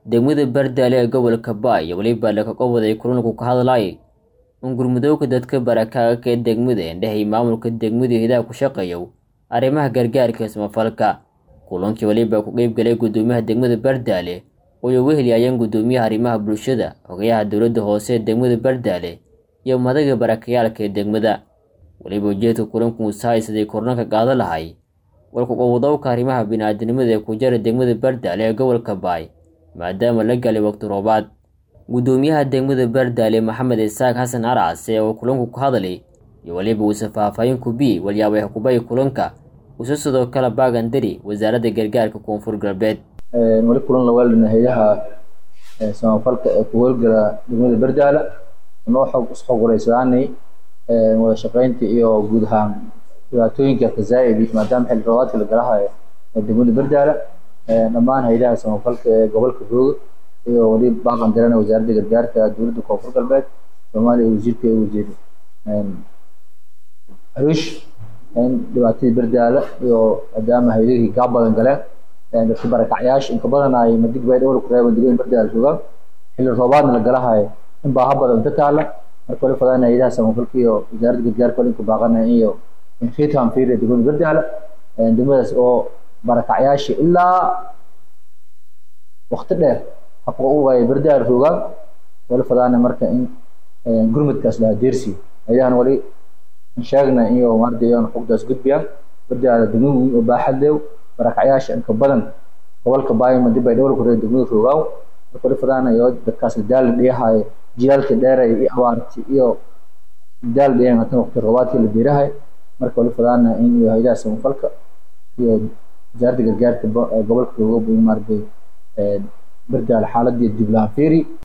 degmada bardaale ee gobolka baay iyo weliba lakaqowaday kulanku ka hadlayay in gurmudooga dadka barakaaga ee degmada indhehay maamulka degmada hidaha ku shaqeeyo arrimaha gargaarka samafalka kulankii weliba ku qeybgalay gudoomiyaha degmada bardaale ooy uga heliyayeen gudoomiyaha arrimaha bulshada xogayaha dowladda hoose ee degmada bardaale iyo madaga barakayaalka ee degmada weliba ujeedka kulanku usahay siday kornanka qaado lahay walkuqowdowka arrimaha bini-aadinimada ee ku jara degmada bardaale ee gobolka baay maadaama la galay waqti roobaad gudoomiyaha degmada bardaale maxamed isaaq xasan arcase oo kulanku ka hadlay iyo weliba uuse faahfaahin kubiyey walyaabay xukubay kulanka uuse sidoo kale baagandari wasaaradda gargaarka koonfur galbeed weli kulan lawaalina hay-aha samafalka ee ku howlgala degmada bardaale noo xog isxoguraysadaanay wada shaqeynta iyo guud ahaan dhibaatooyinka kazaa'idi maadaama xilli roobaadka la galahayo ee degmada bardaale dhammaan hay-adaha samafalka ee gobolka rooga iyo weli baaqan dirana wasaaradda gargaarka dowladda koonfur galbeed soomaaliya wasiirka ee wasiir hariish dhibaatadii bardaale iyo maadaama hay-adihii gaa badan galeen dadka barakacyaasha inka badan ay madig bay dhowr kureeban degmada bardaale joogaan xilli roobaadna la galahayo in baaha badan inta taala marka wali fadaan hay-adaha samafalka iyo wasaaradda gargaarka wali inka baaqanaya iyo khitam fiiriya degmada bardaale degmadaas oo barakacyaasha ilaa wakti dheer habka u waaya bardaale joogaan wali fadaana marka in gurmudkaas lahaa deersi hay-adahan wali sheegna iyo maarda iyoon xogdaas gudbiyaan bardaale degmo weyn oo baaxad leew barakacyaasha inka badan gobolka baayima dib ay dhowr kureeya degmada joogaan marka wali fadaana iyo dadkaas daal dhiyahayo jilaalka dheeray iyo abaarti iyo daal dhiyan hatan waqti roobaadkii la beerahay marka wali fadaana in iyo hay-adaha samafalka iyo wasaaradda gargaarka gobolka jooga maaragtay bardaale xaaladii dib lahaan fiiri